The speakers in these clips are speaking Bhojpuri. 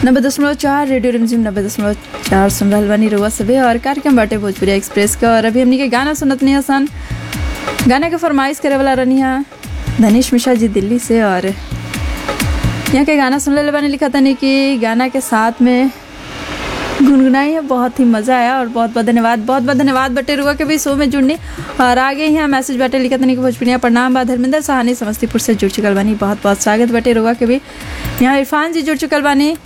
नब्बे दशमलव चार रेडियो रिमझिम नब्बे दशमलव चार सुन रहल बानी रउआ सभे और कार्यक्रम बाटे भोजपुरी एक्सप्रेस का और अभी हमनी के गाना सुनत नहीं सन गाना के फरमाइश करे वाला रहनी है धनीश मिश्रा जी दिल्ली से और यहाँ के गाना सुन ले बानी लिखा तनी कि गाना के साथ में गुनगुनाई है बहुत ही मज़ा आया और बहुत बहुत धन्यवाद बहुत बहुत धन्यवाद बटे रुआ के भी शो में जुड़ने और आगे यहाँ मैसेज बाटे लिखा तनी कि भोजपुरिया प्रणाम बा धर्मेंद्र सहानी समस्तीपुर से जुड़ चुकल बानी बहुत बहुत स्वागत बटे रुआ के भी यहाँ इरफान जी जुड़ चुकल बानी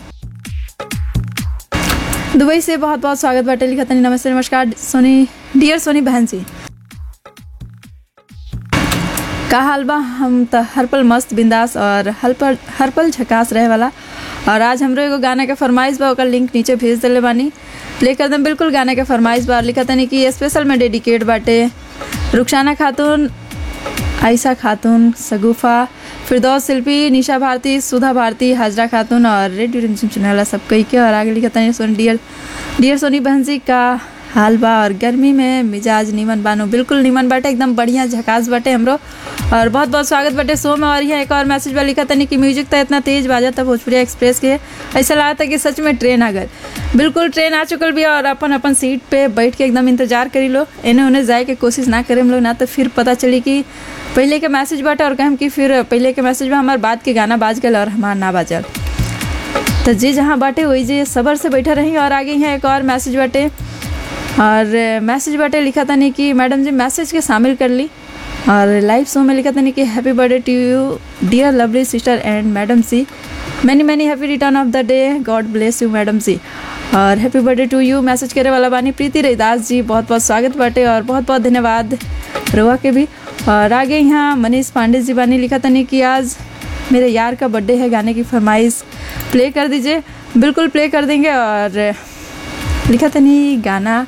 दुबई से बहुत बहुत स्वागत बाटे लिखा तनी नमस्ते नमस्कार सोनी डियर सोनी बहन जी का हाल बा हम त हर पल मस्त बिंदास और हर पल हर पल झकास रहे वाला और आज हमरो एगो गाना के फरमाइश बा ओकर लिंक नीचे भेज देले बानी प्ले कर दम बिल्कुल गाना के फरमाइश बा और लिखा तनी कि स्पेशल में डेडिकेट बाटे रुखसाना खातून आयशा खातून सगुफा फिरदौस शिल्पी निशा भारती सुधा भारती हाजरा खातून और रेडियो रिमझिम सुनने वाला सब कई के और आगे लिखा तनी सोनी डियर डियर सोनी बहन जी का हाल बा और गर्मी में मिजाज नीमन बानो बिल्कुल नीमन बाटे एकदम बढ़िया झकास बाटे हमरो और बहुत बहुत स्वागत बाटे शो में और यहाँ एक और मैसेज बा लिखा तनी कि म्यूजिक तो इतना तेज बाजा था भोजपुरी एक्सप्रेस के ऐसा लगा था कि सच में ट्रेन आ गए बिल्कुल ट्रेन आ चुकल भी और अपन अपन सीट पे बैठ के एकदम इंतजार करी लो इन्हें उन्हें जाए के कोशिश ना करें हम लोग ना तो फिर पता चली कि पहले के मैसेज बाटे और कहम कि फिर पहले के मैसेज में हमारे बाद के गाना बाज गए और हमार ना बाजल तो जे जहाँ बाटे वही जे सबर से बैठा रही और आगे यहाँ एक और मैसेज बाटे और मैसेज बाटे लिखा था नहीं कि मैडम जी मैसेज के शामिल कर ली और लाइव शो में लिखा था नहीं कि happy birthday to you dear lovely sister and madam see many many happy return of the day God bless you madam ji और happy birthday to you message करे वाला बानी प्रीति रैदास जी बहुत बहुत स्वागत बाटे और बहुत बहुत धन्यवाद रोआ के भी और आगे यहाँ मनीष पांडे जी बानी लिखा था नहीं कि आज मेरे यार का बर्थडे है गाने की फरमाइश प्ले कर दीजिए बिल्कुल प्ले कर देंगे और लिखा था नहीं गाना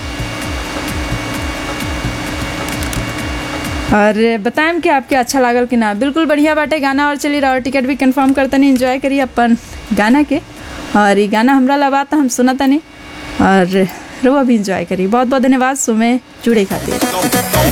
और बताएं कि आपके अच्छा लागल कि ना बिल्कुल बढ़िया बाटे गाना और चलिए और टिकट भी कंफर्म करते नहीं इन्जॉय करिए अपन गाना के और ये गाना हमरा लगा था हम सुना था नहीं और रुआ भी इंजॉय करिए बहुत बहुत धन्यवाद सुमे जुड़े खातिर